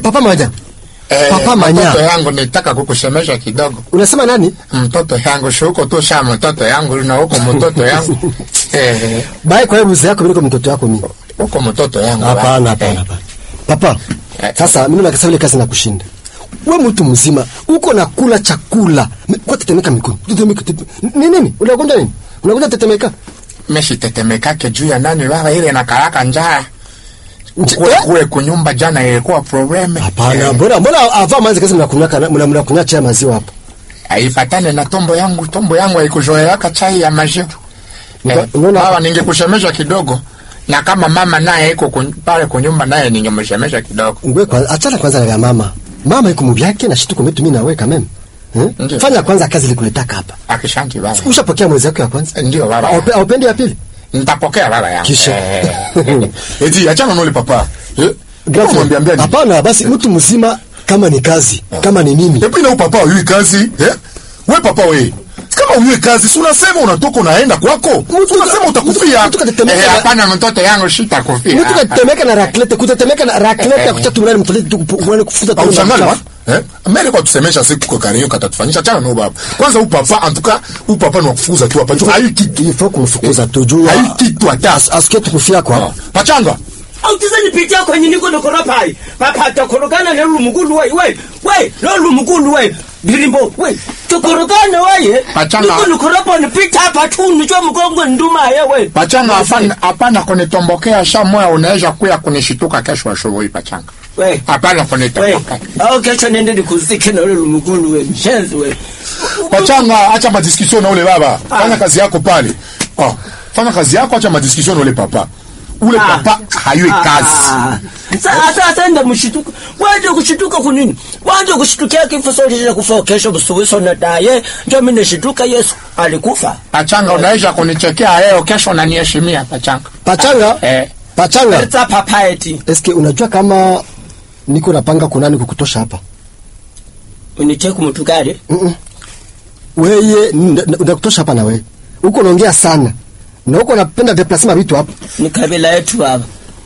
papa manya Eh, Papa Manya. Mtoto yangu nitaka kukusemesha kidogo. unasema nani Mtoto yangu si huko tu sha mtoto yangu na huko mtoto yangu. Eh, bae kwa hiyo ruzi yako biliko mtoto yako mimi huko mtoto yangu. hapana Eh, hapana hapana papa Eh. sasa mimi nakasa ile kazi nakushinda we mtu mzima uko na kula chakula Mi- kwa tetemeka mikono tetemeka tete- ni nini unagonja nini unagonja tetemeka Meshi tetemekake juu ya nani baba ile na karaka njaa. Nje- Kule eh? kule kunyumba jana ilikuwa problem. hapana Eh, mbona mbona ava manzi kazi mnakunywa kana- mna- mnakunywa chai ya maziwa hapo haifatane na tombo yangu. Tombo yangu haikuzoeleka chai ya maziwa. Uta- Eh, unaona- baba ningekusemesha kidogo. Na kama mama naye iko kun- pale kunyumba naye ningemsemesha kidogo. ngwe kwa achana kwanza na vya mama mama iko mubyake na shitu kumetu mimi nawe kameme eh? Ndiyo. fanya kwanza kazi likuletaka hapa Akishanti baba. ushapokea mwezi wako ya kwanza Ndio baba. Aupe- aupendi ya pili Nitapokea baba yangu. Kisha. Eh. Eti achana nole papa. Eh? Grand Mwambia frère, ambia ni. hapana basi mtu mzima kama ni kazi kama ni nini Epi na huyu papa uyui kazi. Eh? We papa we. Kama uyui kazi, si unasema unatoka unaenda kwako. Si unasema utakufia. mtu katetemeka Eh, na- hapana mtoto yangu sitakufia. mtu katetemeka na raklete kutetemeka na raklete ya kuchatu mlani mtoleti tu kupu- mwana kufuta tu Auchangani wa? mafuta. Eh? Mbele kwa tusemesha siku kwa karinyo katatufanyisha chana no baba. Kwanza huyu papa antuka huyu papa ni wakufuza tu hapa. Hayu kitu. il faut kumfukuza tujua Hayu kitu hata. asikie tukufia kwa Pachanga. autizanipitia kwenye niko nokora pai papa takorogana na lumugulu we we we lo lumugulu we birimbo we takorogana waye Pachanga. niko nokora pone pita hapa tu nicho mgongo nduma ye we Pachanga hapana hapana kunitombokea sha moya unaweza kuya kunishituka kesho asubuhi pachanga. we Hapana we kunitombokea. au kesho nende nikuzike na lo lumugulu we mshenzi we Pachanga acha madiskussion na ule baba. Fanya kazi yako pale. Oh, fanya kazi yako acha madiskussion na ule papa. Ule Ah. papa hayui kazi. Ah. Sa- sasa enda mshituka waje kushituka kunini waje kushitukia kifo sote cha kufa kesho busubuso na daye ndio mimi nishituka Yesu alikufa Pachanga unaweza kunichekea leo kesho unaniheshimia pachanga. pachanga Eh. pachanga Let's papa eti eske unajua kama niko napanga kunani kukutosha hapa unicheku mtu gari Mm-mm. weye nda- nda- ndakutosha hapa na wewe uko unaongea sana na uko unapenda deplasema vitu hapa ni kabila yetu baba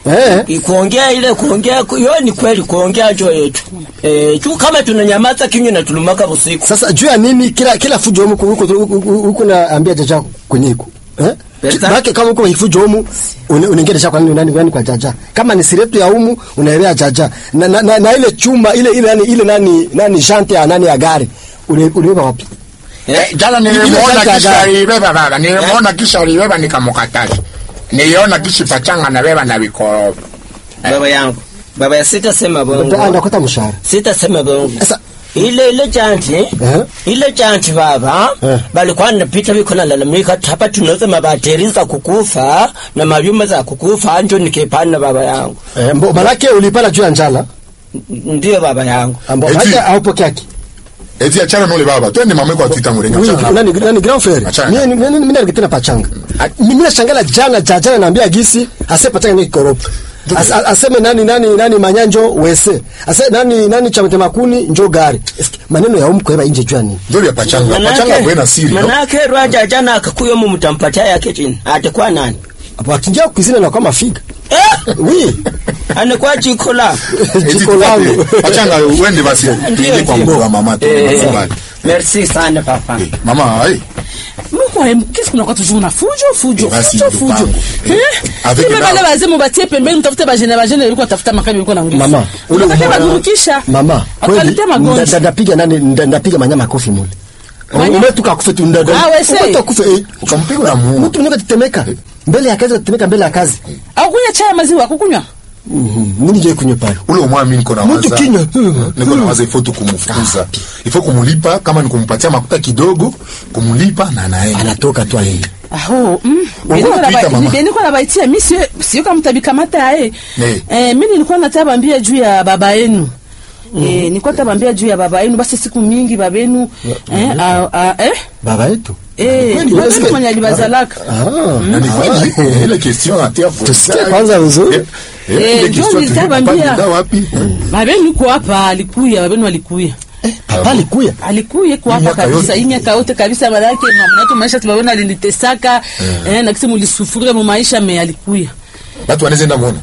eh kuongea ile kuongea ku- hiyo ni kweli kuongea jo yetu eh tu kama tunanyamaza kinywa na tulumaka usiku sasa juu ya nini kila kila fujo humu huko huko naambia jaja kwenye iko eh Pesa? Baki kama uko fujo humu une- unaingia jaja kwa nini nani nani kwa jaja kama ni siretu ya humu unaelea jaja na, na, na, na ile chuma ile ile nani ile nani nani jante ya nani ya gari ule ulibeba wapi Eh, jana Ile nilimuona kaka kisha gari. alibeba baba, nilimuona kisha alibeba nikamkataza. Niliona kisha pachanga nabeba na vikoroba. baba yangu baba ya sitasema Ndio bongo ndakota mshahara sitasema bongo Sasa- ile ile janti Eh. ile janti baba Eh. balikuwa napita biko nalalamika hapa tunaweza mabateri za kukufa na mavyuma za kukufa njo nikipana baba yangu eh mbo malaki ulipala juu ya njala N- ndiyo baba yangu ambo Eti- malaki haupokeaki Eti achana na ule baba. Twende mama yako atuita murenga. Oui, Achana. nani nani grand frère Achana. mimi mimi mimi nalikuwa pachanga mimi nashangala jana jana naambia gisi ase pachanga ni koropo As, a- aseme nani nani nani manyanjo wese ase nani nani chamete makuni njo gari Eske, maneno ya umko eba inje jua nini Ndio ya pachanga. Pachanga kwena siri. no? manake rwaja jana akakuyo mu mtampatia yake chini atakuwa nani hapo akinjia kuzina na kwa mafiga eh oui anakuwa jiko la Eti jiko langu tupate. Pachanga uende basi. Ndio, Ni kwa ndio. mboga mama tu. Eh, Nakubali. merci sana papa Mama, ai. Mwa, qu'est-ce qu'on a toujours na fujo fujo Basi, fujo ndugu fujo yangu. eh Avec Kumbe la- wale wazee mubatie pembeni mtafute bajene bajene walikuwa tafuta makabi walikuwa na nguvu mama ule Unataka ubora- badurukisha mama kweli Wakaletea magonjwa. nda- ndapiga nani nda- ndapiga manyama kofi mule Manya- umetuka kufe tu ndada Ah, wese. kufe eh Ukampiga na muua. mtu mmoja tetemeka mbele ya kazi tetemeka mbele ya kazi au kunywa chai ya maziwa kukunywa Mhm, mimi je kunywa pale ule umwami niko na Mtu waza kinywa. niko na waza ifo tu kumfukuza ifo kumulipa kama ni kumpatia makuta kidogo kumulipa na anaenda anatoka tu aende aho mm. Wangola kuita mama. nilikuwa nabaitia mi sio sio kama mtabikamata yae Ne. eh, mi nilikuwa natabambia juu ya baba yenu Eh, nilikuwa tabambia juu ya baba yenu basi siku mingi baba yenu eh, ah, ah, eh, baba yetu eh, Kweli, baba wewe yenu mwenye alibazalaka ah na ni kweli ile question atia pour Tusikie kwanza vizuri. eh Eh, ile ndio question nilitabambia. tulipanda wapi baba yenu yuko hapa alikuya baba yenu alikuya papa alikuya alikuye kwa hapa miaka kabisa yote. hii miaka yote kabisa manake mnato maisha tubaona alinitesaka eh, na kisi mulisufuria mu maisha me alikuya watu wanaweza enda muona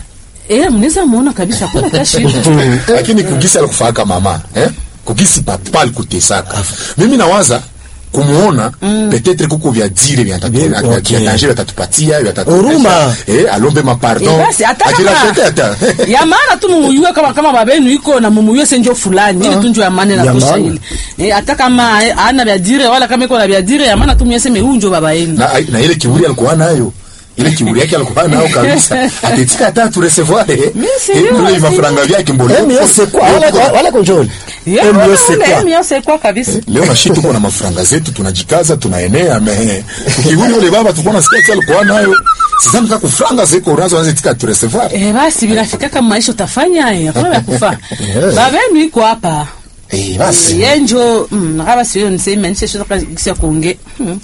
eh mnaweza muona kabisa kuna tashi lakini kugisi alikufaka mama eh? kugisi papa alikutesaka mimi nawaza kumuona petetre kuko vya dire vya tatu- Bien, vya- okay. vya danger vyatatupatia vyatatuonyesha. Huruma. eh, alombe mapardon Eh, basi hata kama ajirashete hata ya maana tu mumuyue kama kama babenu iko na mumuyue senjo fulani ili tunjo ya maana na Ya tosha maana. ile eh hata kama eh, hana vya dire wala kama iko na vya dire ya maana tu myeseme huyu njo baba yenu na, na ile kiburi alikuwa nayo ile kiburi yake alikuwa nayo kabisa atetika hata tu recevoir eh, sijui, eh, ile sijui. mafaranga vyake mbona Emi yose kwa wala wala- wala konjoli. Yeah, Emi ule, yose ule, kwa. emi yose kwa kabisa leo na shit tuko na mafaranga zetu tunajikaza tunaenea me ukibuni ule baba tulikuwa nasikia ati alikuwa nayo sasa mtaka kufranga zeko unazo anze tika tu recevoir eh basi vinafika kama maisha utafanya eh hakuna vya kufa baba yenu iko hapa eh basi yenjo mm, nakaba siyo niseme nishe shoka kisia kuonge hmm.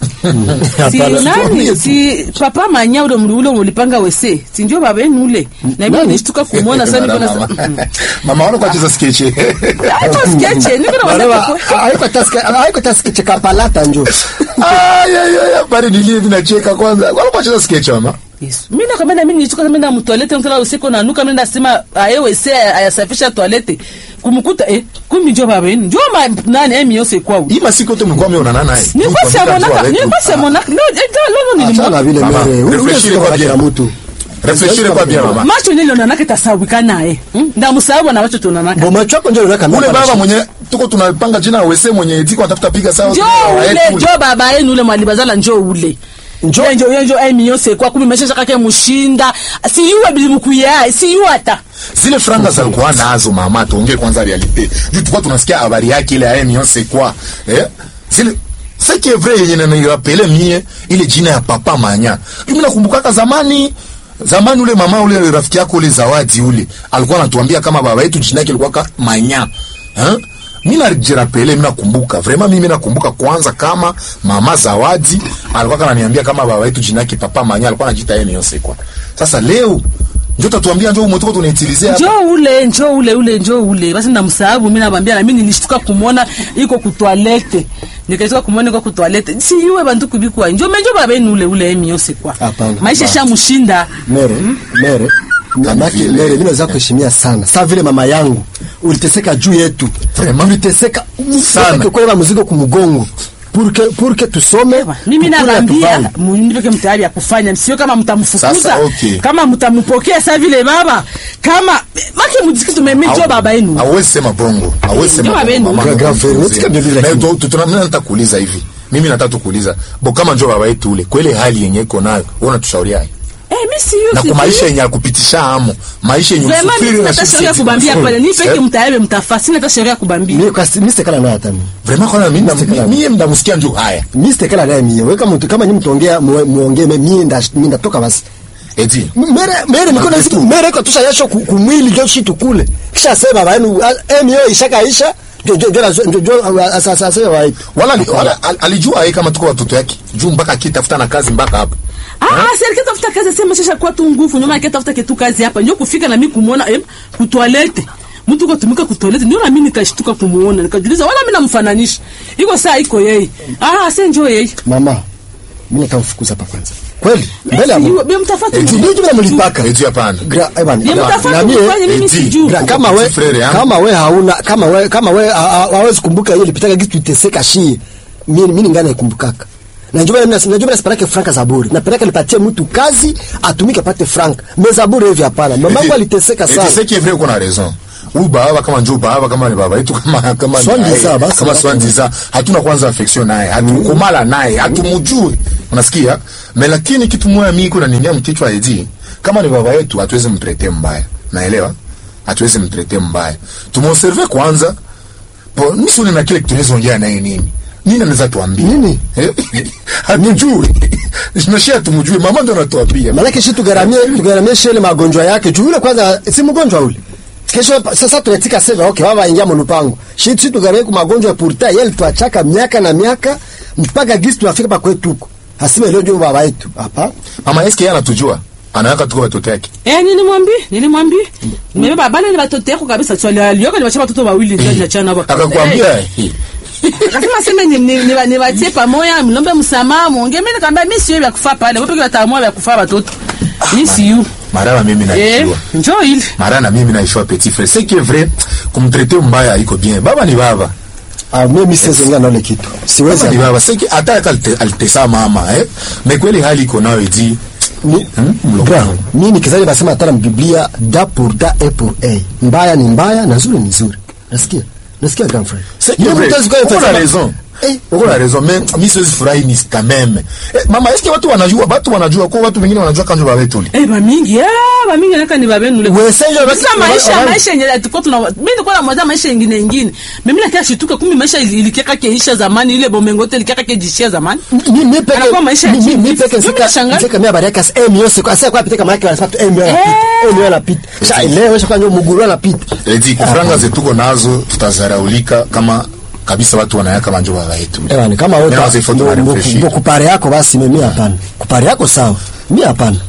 si Hapana, nani tuambie tu. si papa manya ule mli ule mulipanga wese si ndio baba yenu ule na mimi Nani? nishtuka kumuona sana niko na mama mama wala kwa cheza sketch hata sketch niko na Walewa, wazaka haiko taske haiko taske chekapalata njo. ay ay ay bari nilie vinacheka kwanza wala kwa cheza sketch mama Yesu. Mimi nakwambia mimi nilitoka mimi na mtoilete mtala usiku na nuka mimi nasema ayewe se ayasafisha toilette kumkuta eh kumi njo baba yenu njo ma nani emi yose kwao hii masiku yote mlikuwa mmeonana naye nilikuwa siamonaka nilikuwa siamonaka no eh, lolo Achana nilimwona vile Mama, mere. Ule refreshire sio kwa kila bien. mtu. refreshire kwa bien mama macho nilionanaka tasawika naye hmm? ndamusahau na macho tunanaka Boma chako njo unaweka ule mimba baba na mwenye tuko tunapanga jina wese mwenye tiko atafuta piga sawa njo ule njo baba yenu ule mwalibazala njo ule Njo- njo njo njo emi yose kwa kumi mesha kake mushinda siyuwe bilimukuya siyuwe hata zile franga za alikuwa nazo mama tuongee kwanza realite juu tulikuwa tunasikia habari yake ile aye mionse kwa eh zile c'est qui est vrai yenye nanirapele mie ile jina ya papa manya mimi nakumbukaka zamani zamani ule mama ule rafiki yako ule zawadi ule alikuwa anatuambia kama baba yetu jina yake ilikuwa ka manya eh mimi najirapele mimi nakumbuka vraiment mimi nakumbuka kwanza kama mama zawadi alikuwa ananiambia kama baba yetu jina yake papa manya alikuwa anajiita yeye mionse kwa sasa leo ndio tatuambia ndio umetoka tunaitilizia hapa njo ule njo ule ule njo ule basi ndamsahabu mimi nabambia na mimi nilishtuka kumwona iko kutwalete nikashtuka kumwona iko kutwalete siyuwe bantu kubikwa njo menjo babeni ule ule emi yose kwa Hapana. maisha shamushinda mere mere mamake vile. mere mimi naweza kuheshimia sana saa vile mama yangu uliteseka juu yetu Vraiment? uliteseka Sana. kwa mzigo kumgongo pour que pour que tusome mimi tukule nabambia tuvale. mniveke mtayari ya kufanya sio kama mtamfukuza Sasa, okay. kama mtampokea sa vile baba kama make mjiki tumemejo baba yenu hawezi sema bongo hawezi sema Ndio bongo, babenu. mama. Gra- grave, Mzee. unasikia vile vile Na lakini. tu- tu- tuna- mimi nataka kuuliza hivi mimi nataka tukuuliza bo kama njo baba yetu ule kwa ile hali yenye iko nayo wewe unatushauriaje eh mimi siyo na kwa maisha yenye akupitisha amo maisha yenye Vraiment usufiri mimi na nata sisi sheria sisi kubambia tunafanya. pale ni peke Eh, mtayari mtafasi sina hata sheria kubambia mimi kwa mimi sitekala naye hata mimi vraiment kwa mimi Mimi mimi- mimi mnamsikia njo haya mimi sitekala naye mimi wewe kama mtu kama nyinyi mtuongea mu- muongee mimi nda mimi ndatoka basi eti mere mere niko na siku mere kwa tusha yasho ku- kumwili ndio shitu kule kisha sema baba yenu emio ishakaisha ndio ndio ndio ndio ndio sasa sasa wa wala ali- wala al- alijua yeye kama tuko watoto yake juu mpaka akitafuta na kazi mpaka hapa Ah, serikali tafuta kazi sema sasa kwa tu nguvu nyuma yake tafuta kitu kazi hapa ndio kufika na mimi kumuona eh kutoilette mtu kwa tumika kutoilette ndio na mimi nikashtuka kumuona nikajiuliza wala mimi namfananisha iko saa iko yeye ah sasa njoo yeye mama mimi nitamfukuza hapa kwanza kweli mbele ya Mimi Mungu bi mtafati ndio ndio mlipaka eti hapana gra eh bana Bi na mtafati mie kufanya mimi eti, sijui gra kama we Frere yangu. kama we hauna kama we kama we ha- ha- hawezi kumbuka hiyo lipitaka kitu tuteseka shie mimi mimi ngana ikumbukaka na njoo mimi najua mimi nasipeleke franka za bure napeleka nipatie mtu kazi atumike apate franka meza bure hivi hapana mamangu aliteseka sana Eti, c'est qui est vrai qu'on a raison huyu baba kama njoo baba kama ni baba yetu kama kama ni Swandi naye, za, basi kama basi. swandi za hatuna kwanza affection naye hatukumala naye hatumujui unasikia me lakini kitu moja mimi kuna ninia mkichwa edi kama ni baba yetu hatuwezi mtrete mbaya naelewa hatuwezi mtrete mbaya tumonserve kwanza po nisuni na kile tunaweza ongea naye nini nini anaweza tuambia Nini? Eh? hatujui nashia tumujui mama ndo anatuambia Maanake shi tugaramie tugaramie shele magonjwa yake juu yule kwanza si mgonjwa ule. Kesho sasa tunatika sema okay baba ingia mlupango. Shi shi tugaramie kwa magonjwa pourtant yeye tuachaka miaka na miaka mpaka gisi tunafika pa kwetu huko. Hasime leo ndio baba yetu. Hapa. mama eske yeye anatujua anaweka tuko watoto yake eh nilimwambia nilimwambia nimebeba bana ni watoto yako kabisa swali alioka ni wacha watoto wawili ndio niachana hapo akakwambia akasema sema ni ni ni ni watie pamoja mlombe msamaha muongee mimi nikamwambia mimi sio vya kufa pale wewe peke yako vya kufa watoto mimi sio maraba mimi Eh, naijua njoo ile mara na mimi naishwa petit frère c'est que vrai kumtraite mbaya iko bien baba ni baba Ah, mimi siwezi ongea na ile kitu. Siwezi. baba ni baba c'est que hata hata alte- alitesa mama eh mais kweli hali iko nayo edi Ni- Hmm? Mlo- Bra, mimi nikizali basema hata na Biblia da pour da et pour a. Mbaya ni mbaya na nzuri ni nzuri. Nasikia? Nasikia grand frère. C'est que Yule vrai. mtu hawezi kuwa Uko na anasema- raison. Eh, Uko na raison mais mi siwezi furahi ni quand même. Eh, mama est-ce que watu wanajua watu wanajua kwa watu wengine wanajua kanjo baba yetu eh bamingi ah bamingi naka ni babenule Wewe sasa ndio Sasa maisha basi- maisha yenye tuko tuna mimi nilikuwa na mwaza maisha ingine ingine mimi nakia shituka kumi maisha ili- ilikiaka keisha zamani ile bomengote ilikiaka kejishia zamani Mi- mi peke Anakuwa maisha ya mi- mi- chini. mi peke Mimi sika nashangaa. sika mimi habari yake eh mio sika sasa kwa piteka maana anasema eh mio anapita eh mio anapita sasa leo sasa kwa muguru anapita edi kufranga zetuko nazo tutazaraulika kama kabisa watu wanayaka manjo baba yetu eh bwana kama Mimi wewe nawaza ifo tunarefreshi. kupare yako basi mimi hapana kupare yako sawa mimi hapana